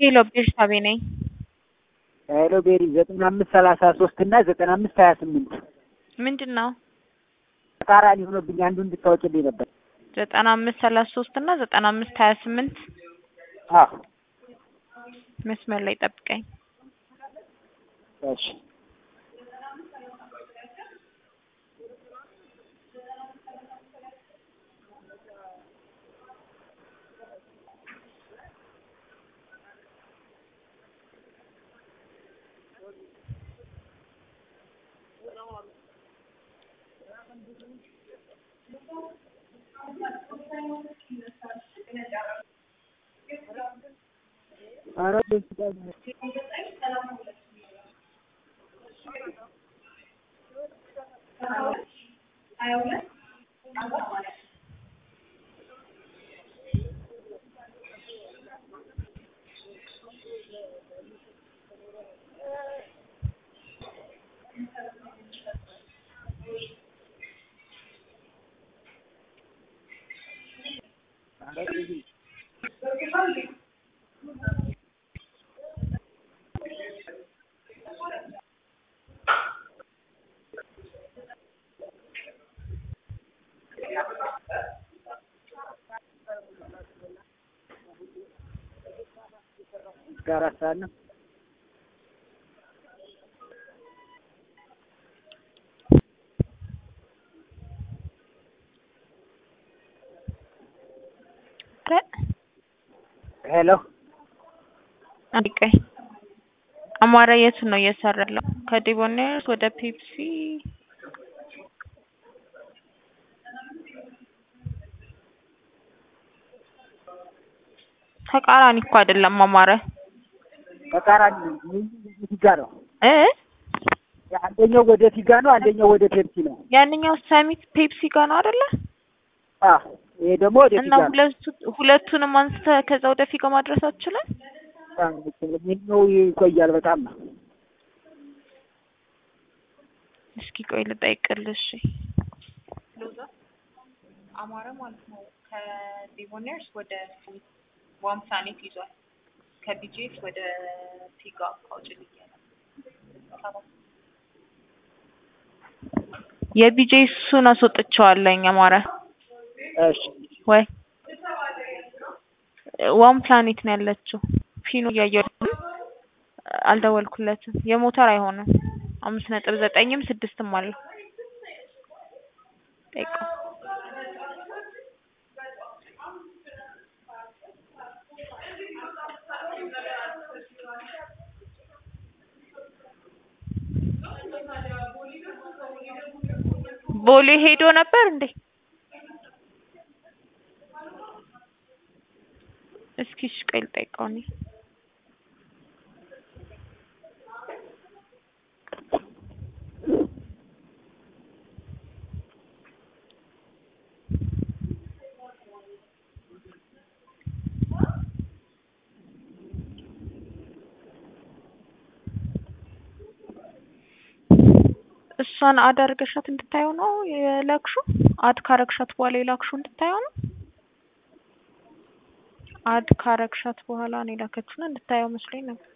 ሄሎ ቤርሳቤ ነኝ። ሄሎ ቤሪ ዘጠና አምስት ሰላሳ ሶስት እና ዘጠና አምስት ሀያ ስምንት ምንድን ነው? ተቃራኒ ሆኖብኝ አንዱ እንድታወጭልኝ ነበር። ዘጠና አምስት ሰላሳ ሶስት እና ዘጠና አምስት ሀያ ስምንት አዎ መስመር ላይ ጠብቀኝ። እሺ ኧረ እስከ አራት ሰዓት ነው። ሄሎ አንድ ቀይ አማራ የቱን ነው እየሰራ ያለው? ከዲቦኔርስ ወደ ፔፕሲ ተቃራኒ እኮ አይደለም አማረ ተቃራኒ ፊጋ ነው። እ አንደኛው ወደ ፊጋ ነው፣ አንደኛው ወደ ፔፕሲ ነው። ያንኛው ሰሚት ፔፕሲ ጋር ነው አይደለ? አዎ ይሄ ደግሞ ወደ እና ፊጋ ነው። ሁለቱ ሁለቱንም አንስተህ ከዛ ወደ ፊጋ ማድረስ አትችልም? ይሄኛው ይቆያል በጣም ነው። እስኪ ቆይ ልጠይቅልሽ። አማረ ማለት ነው ከዲቦኔርስ ወደ ዋምሳኔት ይዟል። ከቢጄስ ወደ ፊጋ አውጭልኝ የቢጄ እሱን አስወጥቼዋለኝ አማረ እሺ ወይ ዋን ፕላኔት ነው ያለችው። ፊኑ እያየሁ አልደወልኩለትም። የሞተር አይሆንም። አምስት ነጥብ ዘጠኝም ስድስትም አለው። ጠይቀው ቦሌ ሄዶ ነበር እንዴ? እስኪ እሺ ቆይ ልጠይቀው እኔ እሷን አድ አድርገሻት እንድታየው ነው የላክሹ? አድ ካረግሻት በኋላ የላክሹ እንድታየው ነው? አድ ካረግሻት በኋላ ነው የላከችውና እንድታየው መስሎኝ ነበር።